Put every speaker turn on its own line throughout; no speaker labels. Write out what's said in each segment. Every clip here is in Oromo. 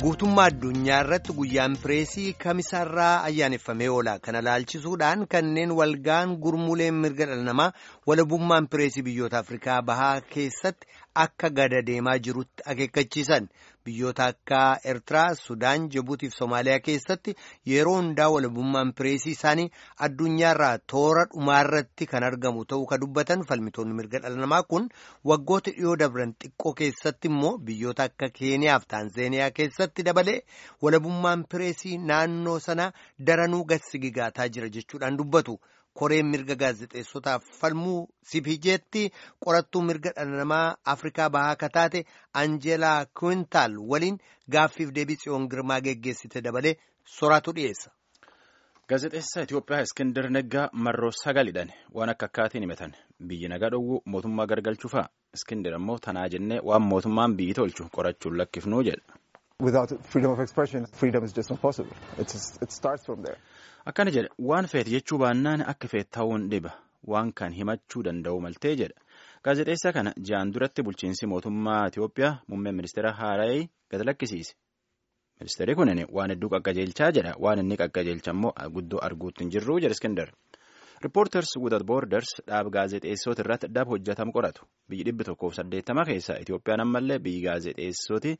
guutummaa addunyaa irratti guyyaan pireesii kamisaarraa ayyaaneffamee oola kana laalchisuudhaan kanneen walgaan gurmuuleen mirga dhala namaa walabummaan pireesii biyyoota afrikaa bahaa keessatti akka gada deemaa jirutti akeekkachiisan biyyoota akka eertiraa sudaan jibuutiif soomaaliyaa keessatti yeroo hundaa walabummaan pireesii isaanii addunyaarraa toora dhumaarratti kan argamu ta'uu ka dubbatan falmitoonni mirga dhala namaa kun waggoota dhiyoo dabran xiqqoo keessatti immoo biyyoota akka keeniyaaf taanzeeniyaa keessatti dabalee walabummaan pireesii naannoo sana daranuu gassigigaataa jira jechuudhaan dubbatu. koreen mirga gaazexeessotaaf falmuu sipijeetti qorattuu mirga dhala namaa afrikaa bahaa akka taate anjeelaa kuwintaal waliin gaaffiif deebii tsiyoon girmaa geggeessite dabalee soraatu dhiyeessa.
gaazexeessaa Itoophiyaa Iskindar Neggaa marroo sagalidhaan waan akka akkaatiin himatan biyyi nagaa dhowwuu mootummaa gargalchuufaa Iskindar ammoo tanaa jennee waan mootummaan biyyi tolchu qorachuun lakkifnuu jedha.
Without freedom of expression, freedom is just not possible. It's, it starts from there.
Akkana jedha waan feete jechuu baannaan akka feet ta'uun dhiba waan kan himachuu danda'u maltee jedha gaazexeessaa kana ji'aan duratti bulchiinsi mootummaa Itoophiyaa muummeen ministeera Haaraayii gad lakkisiise ministeerri kunin waan hedduu qaqqajeelchaa jedha waan inni qaqqajeelcha immoo guddoo arguutti hin jirru jedha Iskindar. Reporters without borders dhaab gaazexeessota irratti dhab hojjetamu qoratu biyyi dhibbi tokkoof saddeettama keessaa Itoophiyaan ammallee biyyi gaazexeessoti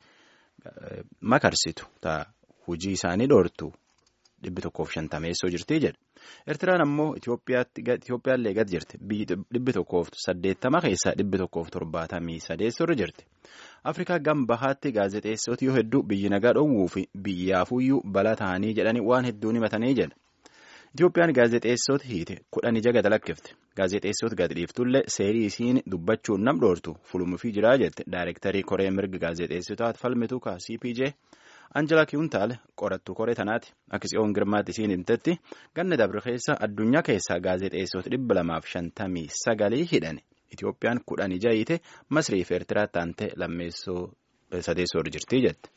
makarsitu ta'a hojii isaanii dhoortu. dhibbi tokkoof shantameessoo jirti jedha eertiraan ammoo itoophiyaallee gad jirti biyyi dhibbi tokkoof saddeettama keessaa dhibbi tokkoof torbaatamii sadeessorra jirti afrikaa gam bahaatti gaazexeessoti yoo hedduu biyyi nagaa dhowwuu fi biyyaafuyyuu bala ta'anii jedhanii waan hedduun himatanii jedha itoophiyaan gaazexeessota hiite kudhan ija gad lakkifte gaazexeessota gad dhiiftullee seerii isiin dubbachuun nam dhoortu fulumuufii jiraa jette daayirektarii koree mirga gaazexeessotaat falmitu ka cpj. Anjela Kiwuntaal qorattuu koree tanaati akka tsiyoon girmaatti isiin himtetti ganna dabre keessa addunyaa keessaa gaazexeessota dhibba lamaaf shantamii sagalii hidhan Itoophiyaan kudhan ija hiite Masrii fi Eertiraa taante lammeessoo sadeessoo irra jirti jette.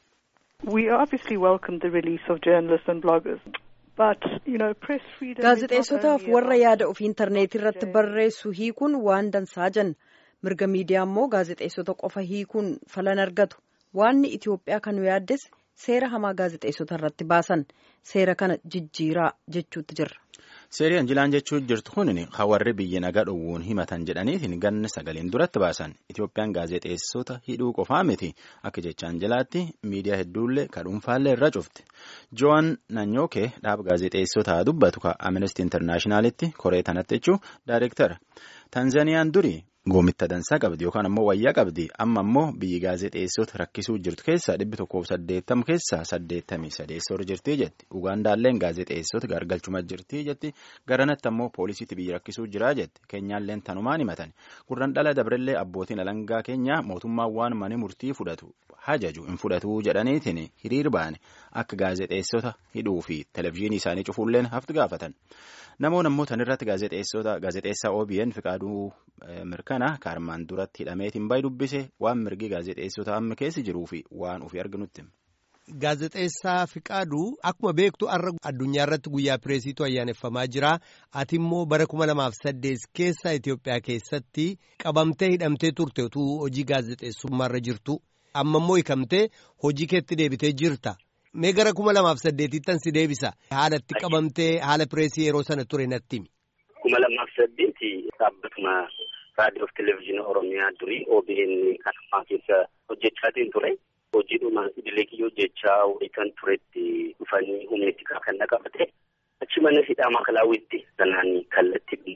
Gaazexeessotaaf warra yaada ofii intarneetii irratti barreessu hiikuun waan dansaa jenna mirga miidiyaa immoo gaazexeessota qofa hiikuun falan argatu waanni Itoophiyaa kan nu yaaddes. Seera hamaa gaazexeessota irratti baasan seera kana jijjiiraa jechuutti jirra.
Seerii Anjilaan jechuun jirtu kun hawarri biyya nagaa dhowwuun himatan jedhaniitiin ganna sagaliin duratti baasan Itoophiyaan gaazexeessota hidhuu qofaa miti akka jecha Anjilaatti miidiyaa hedduullee ka dhuunfaallee irra cufte. Joan Nanyookee dhaaba gaazexeessotaa dubbatu ka Amnesty Internationalitti koree tanatti jechuun daayireektara. Tanzaniyaan durii. Goomitta dansaa qabdi yookaan ammoo wayyaa qabdi amma ammoo biyyi gaazexeessota rakkisuu jirtu keessaa dhibbi tokkoof saddeettama keessaa saddeettamii sadeessoo jirti jetti Ugaandaalleen gaazexeessota gargalchuma jirti jetti garanatti ammoo poolisiitti biyyi rakkisuu jiraa jetti keenyaalleen tanumaan himatan gurran dhala dabrellee abbootiin alangaa keenyaa mootummaan waan mani murtii fudhatu hajaju hin fudhatu jedhaniitiin hiriir ba'an akka gaazexeessota hidhuu fi televezyiinii isaanii cufuulleen hafti gaafatan. Namoonni ammoo tanirratti gaazexeessaa OBN Fiqaaduu Mirkanaa kaarmaan duratti hidhameetiin baay'ee dubbise waan mirgi gaazexeessota amma keessa jiruu fi waan ofii arginutti.
Gaazexeessaa Fiqaaduu akkuma beektu har'a addunyaa irratti guyyaa pireesiitu ayyaaneffamaa jira. Ati immoo bara kuma lamaaf saddeet keessa Itoophiyaa keessatti qabamtee hidhamtee turte utuu hojii gaazexeessummaarra jirtu. Amma immoo hiikamtee hojii keetti deebitee jirta. Mee gara kuma lamaaf saddeetittan si deebisa. Haala itti qabamtee haala pireesii yeroo sana ture natti himi.
Kuma lamaaf saddeeti dhaabbatuma raadiyoo fi televezyiinii Oromiyaa durii OBN kan ammaa keessa hojjechaatiin ture. Hojiidhuma idilee kiyyoo hojjechaa kan turetti dhufanii humni kan na qabate. Achi mana hidhaa Maakalaawwiitti sanaan kallattii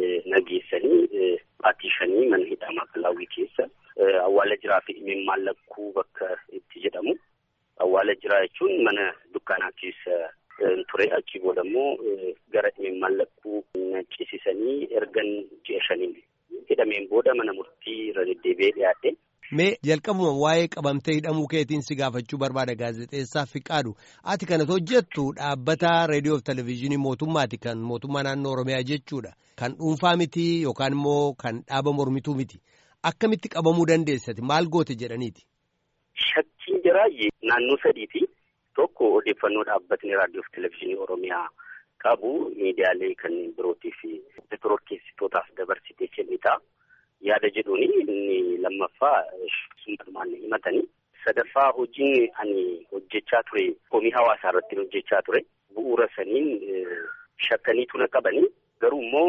nageessanii baatiishanii mana hidhaa Maakalaawwii keessa awwaala jiraa fi dhimeen mallakkuu bakka itti jedhamu. Awwaala jiraa jechuun mana dukkaanaa keessa ture achi booda immoo gara dhimeen mallakkuu ciisisanii ergan ji'a shaniin hidhameen booda mana murtii irra deddeebi'ee dhiyaate.
Mee jalqabuma waa'ee qabamtee hidhamuu keetiin si gaafachuu barbaada gaazexeessaa Fiqaadu. Ati kanas hojjettu dhaabbata reediyoo fi televezyiinii mootummaati kan mootummaa naannoo Oromiyaa jechuudha. Kan dhuunfaa miti yookaan immoo kan dhaaba mormituu miti. Akkamitti qabamuu dandeessati maal goote jedhaniiti?
Shakkiin jiraayyee naannoo sadiiti. Tokko odeeffannoo dhaabbatni raadiyoo fi televezyiinii Oromiyaa qabu miidiyaalee kanneen birootii fi shororkeessitootaaf dabarsitee kennita. Yaada jedhuuni inni lammaffaa sumatumaan himatanii. Sadaffaa hojiin ani hojjechaa ture komii hawaasaa irratti hojjechaa ture bu'uura saniin shakkaniitu na qabanii garuu immoo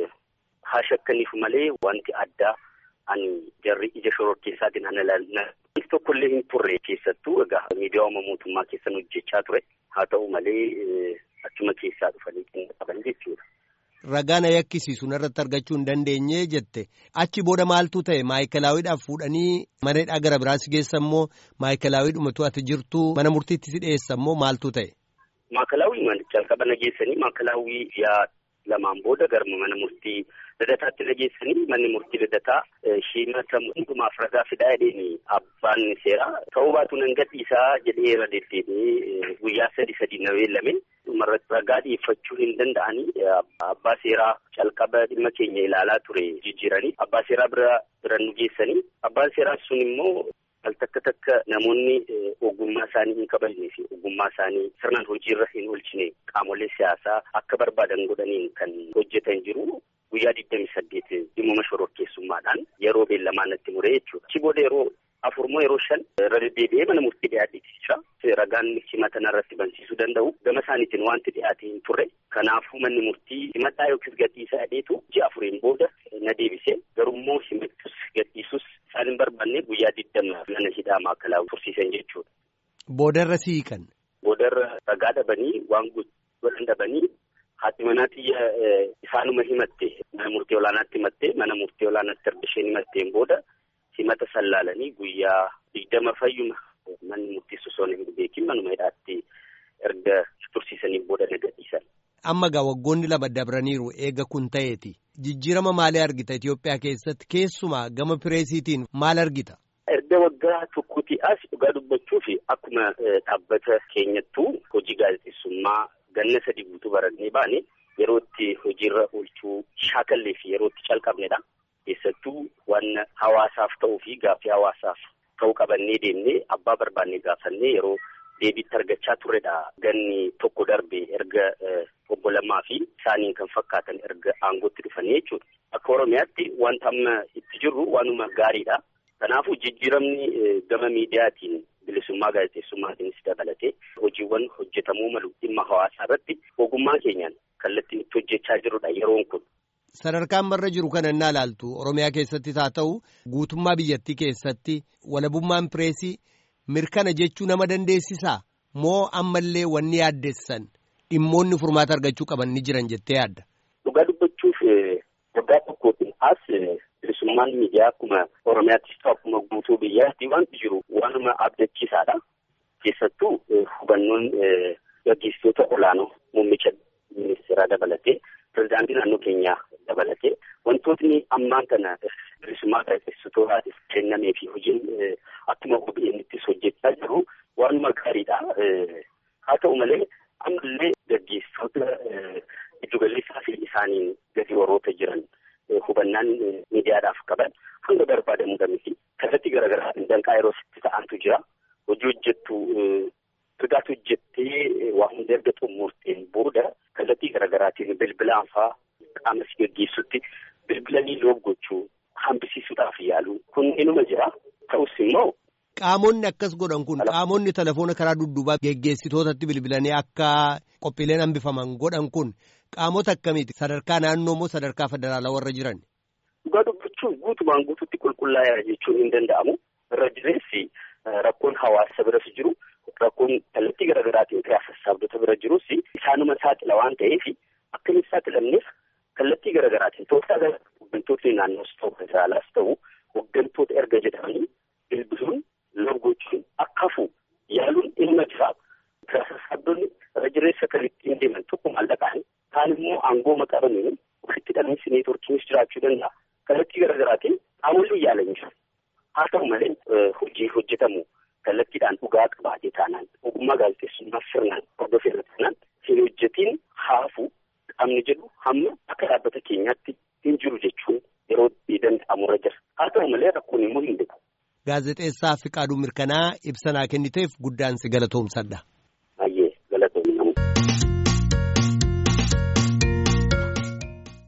haa shakkaniif malee wanti addaa ani jarri ija shororkeessaatiin ana ilaalna tokkollee hin turre keessattuu egaa miidiyaa mootummaa keessan hojjechaa ture haa ta'u malee achuma keessaa dhufanii qinna qaban jechuudha.
Ragaan yakkisiisu irratti argachuu hin dandeenye jette achi booda maaltu ta'e maayikilaawiidhaaf fuudhanii mana gara biraas geessa immoo maayikilaawiidhumatu ati jirtu mana murtiitti si dhiyeessa immoo maaltu ta'e.
Maakalaawii jalqaba nageessanii maakalaawii yaa lamaan booda garma mana murtii lidataatti nageessanii manni murtii lidataa shimata hundumaaf ragaa fidaa jedheeni abbaan seeraa ta'uu baatu nan gadhiisaa jedhee irra deddeebi'ee guyyaa sadi sadi na beellame dhumarratti ragaa dhiyeeffachuu hin danda'anii abbaa seeraa calqaba dhimma keenya ilaalaa ture jijjiiranii abbaa seeraa bira bira nu geessanii abbaan seeraa sun immoo al takka takka namoonni ogummaa isaanii hin kabajnee fi ogummaa isaanii sirnaan hojiirra hin oolchine qaamolee siyaasaa akka barbaadan godhaniin kan hojjetan jiru guyyaa digdami saddeet dhimma shororkeessummaadhaan yeroo beellamaa natti muree jechuudha. Achi booda yeroo afur moo yeroo shan irra deddeebi'ee mana murtii dhiyaatee ragaan himata irratti bansiisuu danda'u gama isaaniitiin wanti dhiyaate hin turre kanaafuu manni murtii himadhaa yookiis gadhiisaa jedheetu ji'a afuriin booda na deebisee garummoo himachus gadhiisus isaan hin barbaanne guyyaa digdama mana hidhaa maakalaa tursiisan jechuudha.
Boodarra siiqan.
Boodarra ragaa dhabanii waan godhan dhabanii haati manaa xiyya isaanuma himatte mana murtii olaanaatti himatte mana murtii olaanaatti erga isheen himatteen booda himata sallaalanii guyyaa digdama fayyuma manni murtii osoo hin beekin manuma hidhaatti erga tursiisanii booda na gadhiisan.
Amma gaa waggoonni lama dabraniiru eega kun ta'eeti. Jijjiirama maalii argita Itoophiyaa keessatti keessumaa gama pireesiitiin maal argita?
Erga waggaa tokkooti as dhugaa dubbachuuf akkuma dhaabbata keenyattuu hojii gaazexeessummaa ganna sadii guutuu barannee baane yeroo itti hojiirra oolchuu shaakallee fi yeroo itti calqabnedha. Keessattuu waan hawaasaaf ta'uu fi gaaffii hawaasaaf ta'uu qabannee deemnee abbaa barbaannee gaafannee yeroo deebiitti argachaa turredha. Ganni tokko darbe erga obbo Lammaa fi isaaniin kan fakkaatan erga aangootti dhufanii jechuudha. Akka Oromiyaatti wanta amma itti jirru waanuma gaariidha. Kanaafuu jijjiiramni gama miidiyaatiin bilisummaa gaazexeessummaatiinis dabalatee hojiiwwan hojjetamuu malu dhimma hawaasaa irratti ogummaa keenyaan kallattiin itti hojjechaa jirudha yeroon kun.
Sadarkaan marra jiru kana innaa ilaaltu Oromiyaa keessattis haa ta'u guutummaa biyyattii keessatti walabummaan pireesii mirkana jechuu nama dandeessisaa moo ammallee wanni yaaddessan dhimmoonni furmaata argachuu qaban ni jiran jettee yaadda.
Dhugaa dubbachuuf waggaa tokkootiin as bilisummaan miidiyaa akkuma Oromiyaattis ta'u akkuma guutuu biyyaatti wanti jiru waanuma abdachiisaadha. Keessattuu hubannoon gaggeessitoota olaanoo muummicha ministeeraa dabalatee pirezidaantii naannoo keenyaa dabalatee wantootni ammaan kana bilisummaa gaazexeessitootaatiif kennamee fi hojiin akkuma OBN'ttis hojjechaa jiru waanuma gaariidha. Haa ta'u malee ammallee gaggeessitoota giddugaleessaa fi isaaniin gadi warroota jiran hubannaan miidiyaadhaaf qaban hanga barbaadamuu miti. Kallattii garaagaraatiin danqaa yeroo sitti ta'antu jira. Hojii hojjettu sodaatu hojjettee waa hunda erga xumurteen booda kallattii garaagaraatiin bilbilaan fa'aa qaama si gaggeessutti bilbilanii loogochuu hambisiisuudhaaf yaalu kun inuma jira. Ta'us immoo.
Qaamonni akkas godhan kun qaamonni telefoona karaa dudduubaa geggeessitootatti bilbilanii akka qophiileen hambifaman godhan kun qaamota akkamiiti sadarkaa naannoo moo sadarkaa federaalaa warra jiran.
Dhugaa dubbachuun guutumaan guututti qulqullaa'eera jechuun hin danda'amu. Irra jireessi rakkoon hawaasa biras jiru rakkoon kallattii garaagaraatiin kiraa sassaabdota bira jirus isaanuma saaxila waan ta'eef akkamitti saaxilamneef kallattii garaagaraatiin tooftaa hooggantootni naannoos ta'u federaalaas ta'u hooggantoota erga jedhamanii bilbiluun loogochuun akka hafu yaaluun ilma jira. Kiraa sassaabdonni irra jireessa kan ittiin deeman tokko maallaqaan kaan immoo aangoo maqabanii ofitti dhalmiinsi neetworkiinis jiraachuu danda'a. Kallattii garaagaraatiin qaamoleen yaalan jiru. Haa ta'u malee hojii hojjetamu kallattiidhaan dhugaa qabaatee taanaan ogummaa gaazexeessummaa sirnaan hordofee taanaan hin hojjetiin haafu qaamni jedhu hamma akka dhaabbata keenyaatti hin jiru jechuun yeroo danda'amurra jira. Haa ta'u malee rakkoon immoo hin dhibu.
Gaazexeessaa Fiqaaduu Mirkanaa ibsa naa kenniteef guddaan si galatoomsadha.